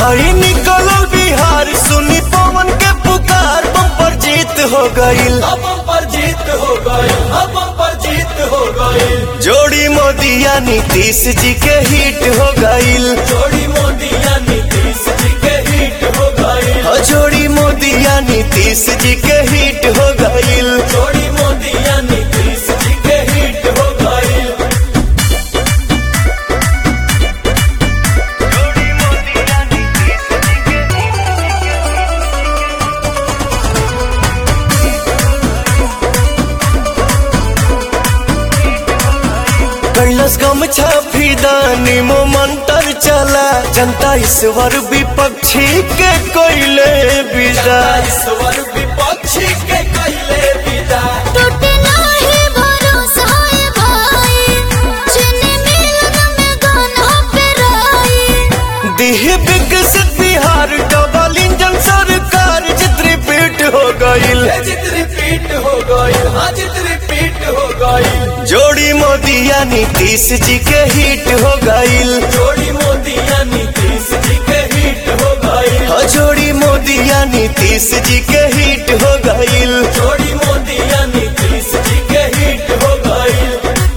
हई निकलल बिहार सुनी पवन के पुकार बम्पर जीत हो गईल अब पर जीत हो गई अब पर जीत हो गई जोड़ी मोदिया नीतीश जी के हिट हो गईल जोड़ी मोदिया नीतीश जी के हिट हो गई हो जोड़ी मोदिया नीतीश जी के हिट हो गईल जोड़ी मोदिया नीतीश जी के हिट हो गई कैलस गम छाफीदानी मो मंत्र चला जनता ईश्वर विपक्षी के कोयले विदा ईश्वर विपक्षी के कैले विदा टूटे नाही भरोसा है भाई चीनी मिलन में गाना पे राई दिह विकसित बिहार डबल इंजन सरकार जित रिपीट हो गईल ये जित रिपीट हो गई हाँ जित रिपीट हो गई जोड़ी मोदिया नीतीश जी के हिट हो गईल जोड़ी मोदिया नीतीश जी के हिट हो गई हो जोड़ी मोदिया नीतीश जी के हिट हो गईल जोड़ी मोदिया नीतीश जी के हिट हो गई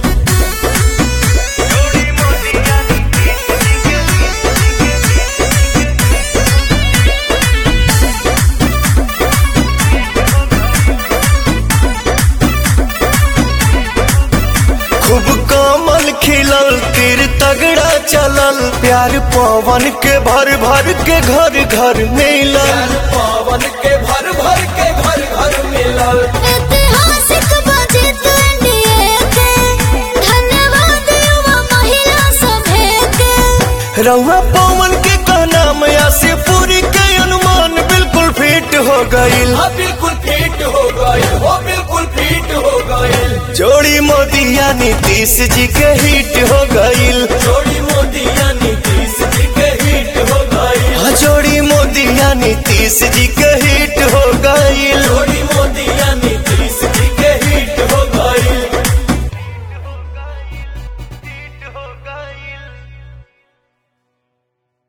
खूब कमल खिलल तीर तगड़ा चलल प्यार पवन के भर भर के घर घर मिलल ज्ञान पावन के भर भर के घर घर मिलल ऐतिहासिक बजट एनडीए के धन्यवाद युवा महिला सभे के रउआ पवन के कहना मया से पूरी के अनुमान बिल्कुल फिट हो गईल हाँ बिल्कुल फिट हो गई हो बिल्कुल फिट हो गई जोड़ी मोदिया नीतीश जी के हिट हो गईल जोड़ी मोदिया नीतीश जी के हिट हो गई हाँ, जोड़ी मोदिया नीतीश जी